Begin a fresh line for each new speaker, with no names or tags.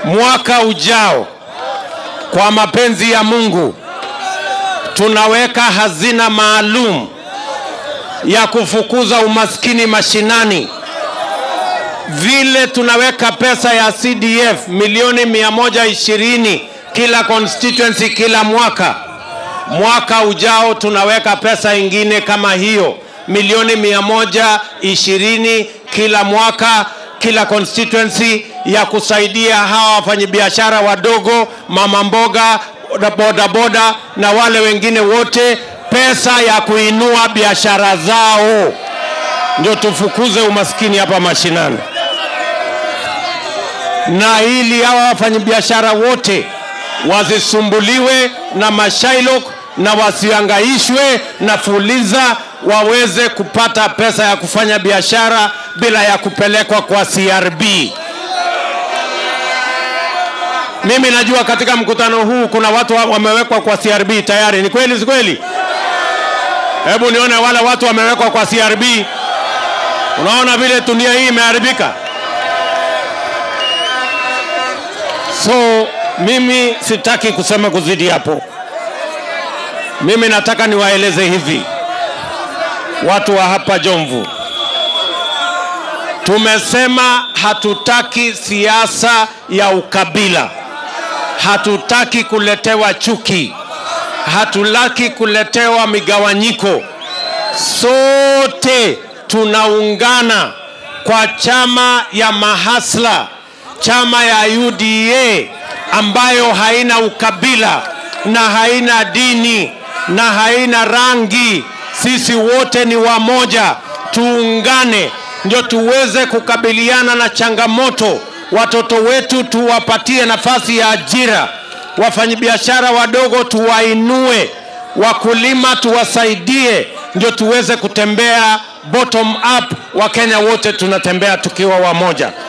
mwaka ujao kwa mapenzi ya Mungu tunaweka hazina maalum ya kufukuza umaskini mashinani. Vile tunaweka pesa ya CDF milioni 120 kila constituency kila mwaka, mwaka ujao tunaweka pesa ingine kama hiyo milioni 120 kila mwaka kila constituency ya kusaidia hawa wafanyabiashara wadogo, mama mboga, bodaboda na wale wengine wote, pesa ya kuinua biashara zao, ndio tufukuze umaskini hapa mashinani. Na ili hawa wafanyabiashara wote wasisumbuliwe na mashailok na wasiangaishwe na fuliza, waweze kupata pesa ya kufanya biashara bila ya kupelekwa kwa CRB. Mimi najua katika mkutano huu kuna watu wa- wamewekwa kwa CRB tayari. Ni kweli si kweli? Hebu nione wale watu wamewekwa kwa CRB. Unaona vile dunia hii imeharibika. So mimi sitaki kusema kuzidi hapo. Mimi nataka niwaeleze hivi, watu wa hapa Jomvu, tumesema hatutaki siasa ya ukabila, hatutaki kuletewa chuki, hatutaki kuletewa migawanyiko. Sote tunaungana kwa chama ya mahasla, chama ya UDA ambayo haina ukabila na haina dini na haina rangi. Sisi wote ni wamoja, tuungane ndio tuweze kukabiliana na changamoto. Watoto wetu tuwapatie nafasi ya ajira, wafanyabiashara wadogo tuwainue, wakulima tuwasaidie, ndio tuweze kutembea bottom up. Wakenya wote tunatembea tukiwa wamoja.